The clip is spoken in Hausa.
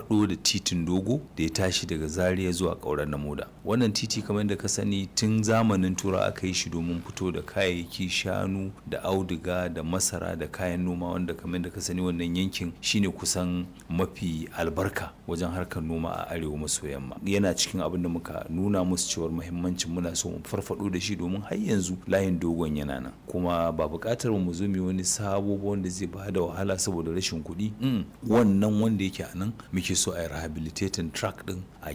farfado da titin dogo da ya tashi daga zaria zuwa ƙauren na moda wannan titi kamar da ka sani tun zamanin tura aka yi shi domin fito da kayayyaki shanu da auduga da masara da kayan noma wanda kamar da ka sani wannan yankin shine kusan mafi albarka wajen harkar noma a arewa maso yamma yana cikin abin da muka nuna musu cewar muhimmancin muna so mu farfado da shi domin har yanzu layin dogon yana nan kuma ba buƙatar mu zo mu wani sabo wanda zai ba da wahala saboda rashin kuɗi wannan wanda yake a nan muke so a yi rehabilitating track din a